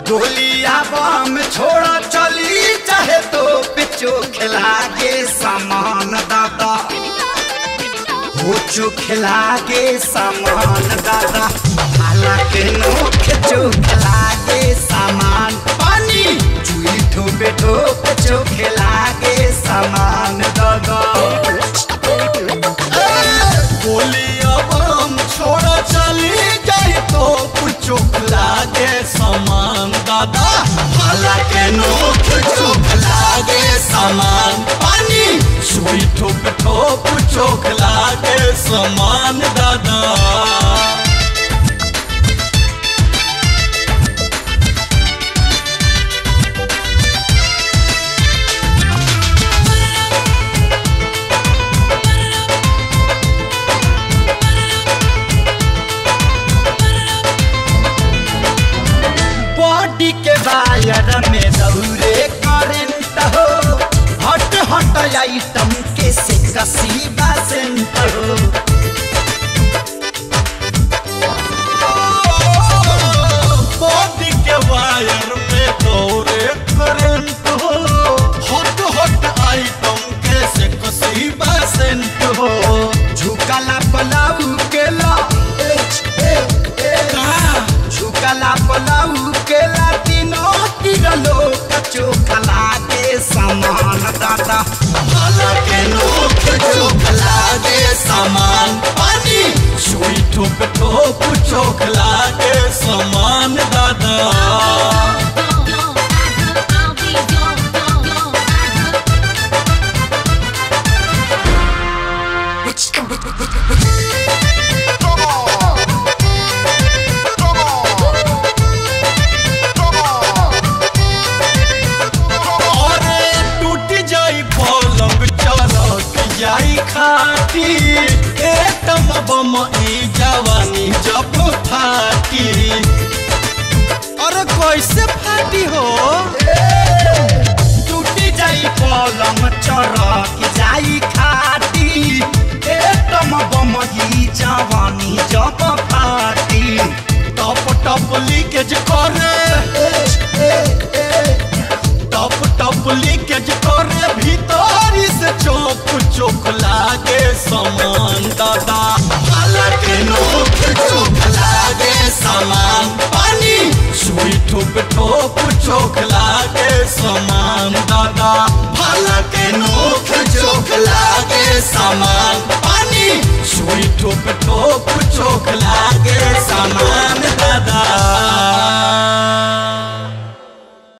गोलिया बम छोड़ा चली चाहे तो पिचो खिला के सामान दादा हो चो खिला के सामान दादा हालांकि नोख चो खिला के सामान पानी चुई ठोपे ठोप चो खिला के सामान दादा गोलिया बम छोड़ा चली जाए तो चोख लागे समान दादा हालांकि नोख चोख लागे समान पानी सुई ठोप ठोप चोख लागे समान दादा बॉडी के वायर में दौरे करंट हो हट हट आइटम के से कसी बसंत हो बॉडी के वायर में दौरे करंट हो हॉट हॉट आइटम कैसे कसी बसेंट हो झुकला पलाऊ केला झुकला पलाऊ केला तीनों तिरलो कचो खला के समान दादा हालांकि नोक चोख लागे सामान पानी सुई ठोप ठोप चोख लागे सामान दादा अरे टूट जाई पलंग चरक जाई खाटी एटम बम ई जवानी जब फाटी अरे कैसे फाटी हो टूटी जाई पलंग चरक जाई खाटी एकदम बमही जवानी जब फाटी टप टप लीकेज करे टप टप लीकेज करे भीतरी से चौक चौक लागे समान दादा हालांकि नोक चौक लागे समान पानी सुई ठोप ठोप चौक लागे समान दादा हालांकि नोक चौक लागे समान पानी सुई ठोप ठोप चौक लागे समान